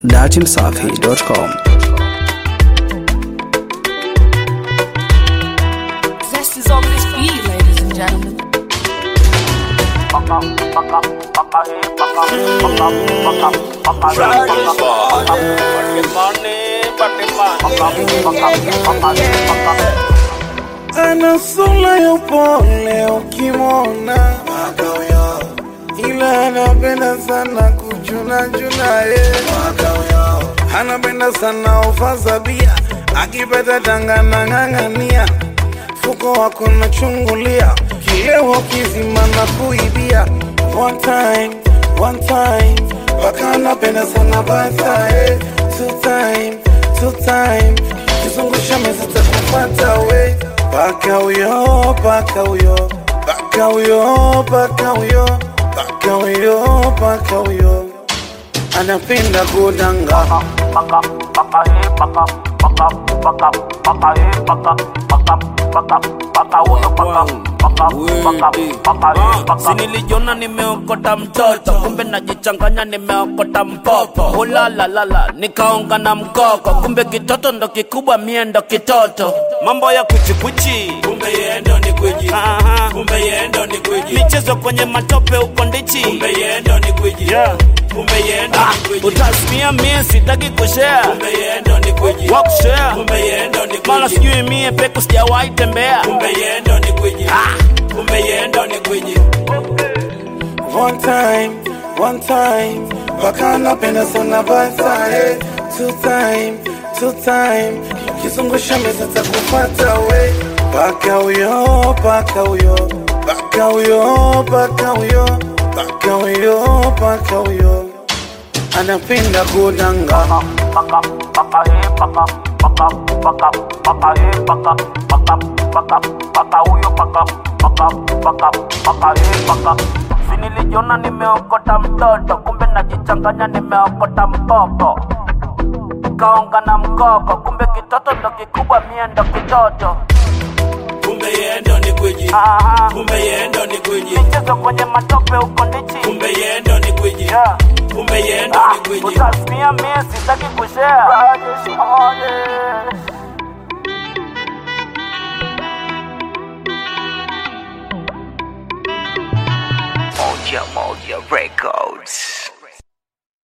datimsafi.com Zest is on this beat, ladies and gentlemen. ana sura ya upole ukimwona, ila anapenda sana kuchuna chuna ye, anapenda sana ufaza bia, akipata tanga na ng'ang'ania, fuko wako nachungulia, kilewo kizima na kuibia, one time, one time, mpaka anapenda sana basaye, two time, two time, kizungusha meza takufata we Paka huyo, paka huyo, paka huyo, paka huyo, paka huyo, paka huyo, anapenda kudanga. sinilijiona nimeokota mtoto kumbe najichanganya nimeokota mpopo ulalalala nikaonga na mkoko kumbe kitoto ndo kikubwa mie ndo kitoto mambo ya kuchikuchi kumbe yendo ni gwiji kumbe yendo ni gwiji michezo kwenye matope uko ndichi kumbe yendo ni gwiji yeah. kumbe yendo ni gwiji utasimia mie sitaki kushare kumbe yendo ni gwiji wa kushare kumbe yendo ni gwiji mala sijui mie peku sijawahi tembea kumbe yendo ni gwiji kumbe yendo ni gwiji One time, one time, paka anapenda sana basaye, two time, two time, kizungusha meza takufata we, paka huyo, paka huyo, paka huyo, paka huyo, paka huyo, paka huyo, anapenda kudanga. sinilijiona nimeokota mtoto kumbe najichanganya nimeokota mpopo kaonga na mkoko kumbe kitoto ndo kikubwa mie ndo kitoto kumbe yendo ni gwiji kumbe yendo ni gwiji michezo kwenye matope uko ndichi kumbe yendo ni gwiji yeah. kumbe yendo ni gwiji utasimia mie sitaki kushare Moja Moja Records.